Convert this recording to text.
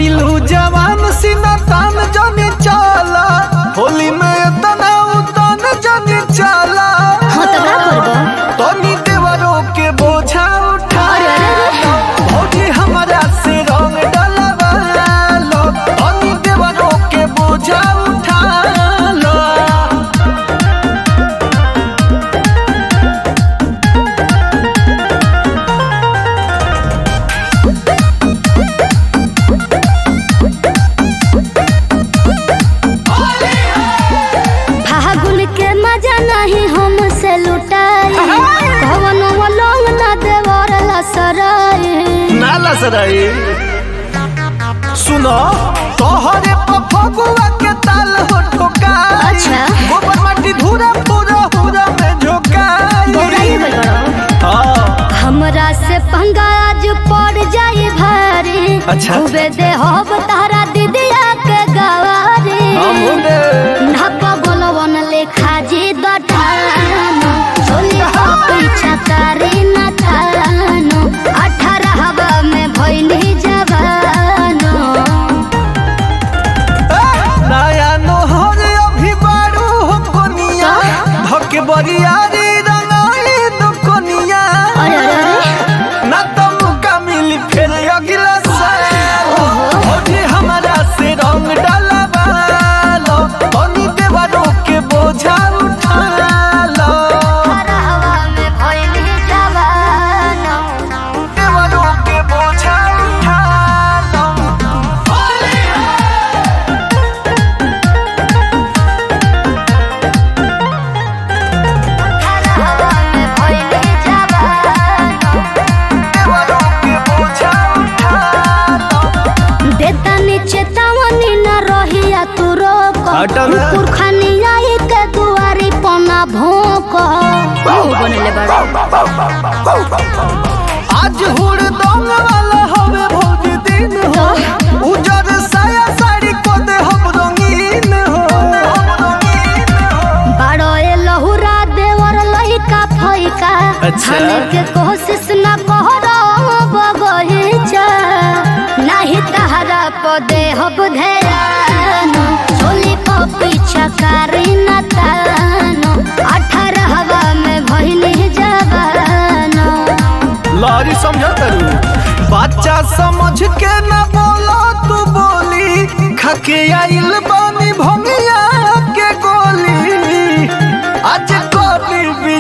भैलू जवान सीना तान जाने चाला होली में तना उतान जाने चाला हाँ तो का करबो तनी देवरों के बोझा उठा भौजी हमारा से रंग डलवा लो तनी देवरों के बोझा उठा लो फागुन के मजा नहीं हमसे लुटाई भवन वलोंग न देवर लसराई नाला सराई सुनो तोहरे पफगुआ के ताल हो ठोका अच्छा। गोबर माटी धूरा पूरा पूरा में झोकाई बोराई गई बड़ो हाँ हमरा से पंगा आज पड़ जाई भारी अच्छा। खूबे दे हो तारा दीदिया के गवारी हमने ढापा बोलवन लेखा जी दठानो चोली हो पीछा तारी न थानो अठारह हवा में भइली जवानो नया नोहर अभी बारू हो कोनिया धके बरियारी रंगाई दो कोनिया अरे अरे अरे ना तो मुका मिली फिर अगला साल भौजी हमारा से रंग डलवा लो तनी देवरों के बोझा उठा लो अठारह हवा में भइली जवानो देवरों के बोझा उठा लो अठारह हवा में भइली जवानो देवरों के बोझा उठा लो देता नीचे तावनी न रहिया तू रोक हटा ना। पुरखानी आई के दुआरी पना भोंक बनले बड़ा आज हुड़ दंग वाला हवे भौज दिन हो उजर साया साड़ी को दे हम रंगीन हो बड़ो ए लहुरा देवर लइका फइका अच्छा। खाने के कोशिश न कहरो बगहिचा नाही तहरा पदे हब ध्यान चोली को पीछा करी न तानो अठारह हवा में भइली जवानो लारी समझा करू बच्चा समझ के न बोलो तू बोली खके आइल बानी भंगिया के गोली आज कोली